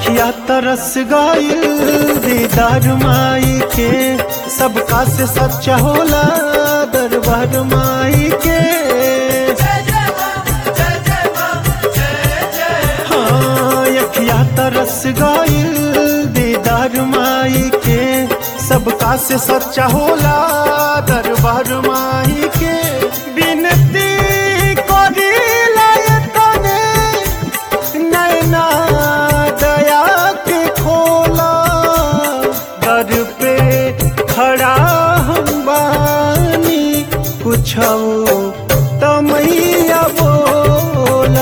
अखिया तरस गईल दीदार माई के सबका से सच्चा होला दरबार माई के हाँ अखिया तरस गईल दीदार माई के सबका से सच्चा होला दरबार माई के बिनती करीला तने नैना दया के खोला दर पे खड़ा हम बानी कुछ तमैया बोला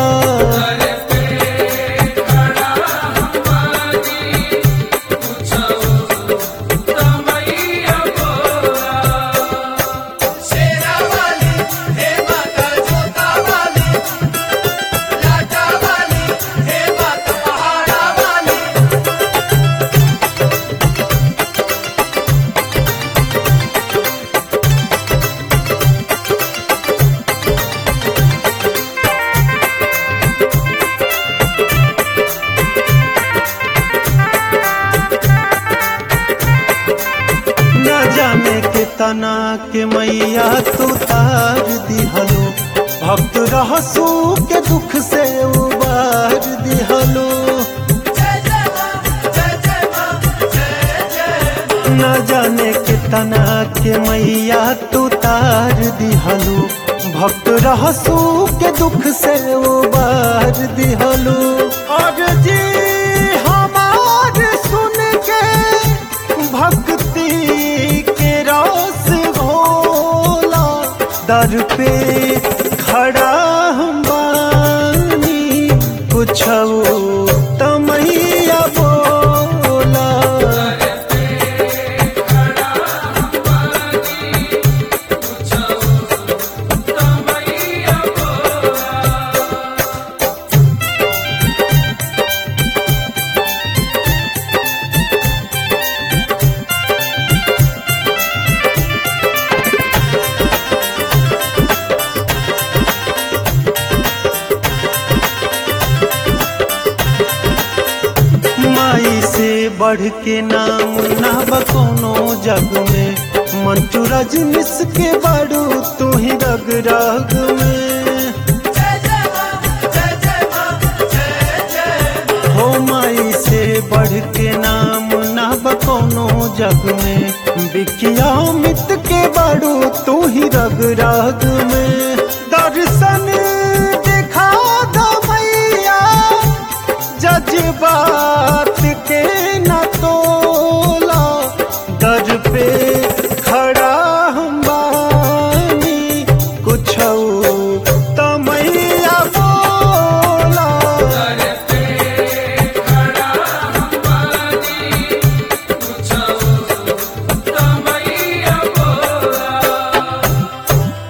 शेरा वाली हे माता जोता वाली लाटा वाली हे माता पहाड़ा वाली न जाने के तना के मैया तू तार दिहलो भक्त रहसू के दुख से उबार दिहलो जय जय मां जय जय मां जय जय न जाने के तना के मैया तू तार दिहलो भक्त रहसू के दुख से उबार दिहलो और जी हमार सुन के भक्ति के रस घोला दर पे खड़ा हम बानी कुछ तमैया बोला माई से बढ़ के नाम ना बकोनो जग में मंटू रजनीश के बड़ू तू ही रग रग में जय जय मां जय जय मां जय जय हो माई से बढ़ के नाम ना बकोनो जग में बिकिया मित के बड़ू तू ही रग रग में दर्शन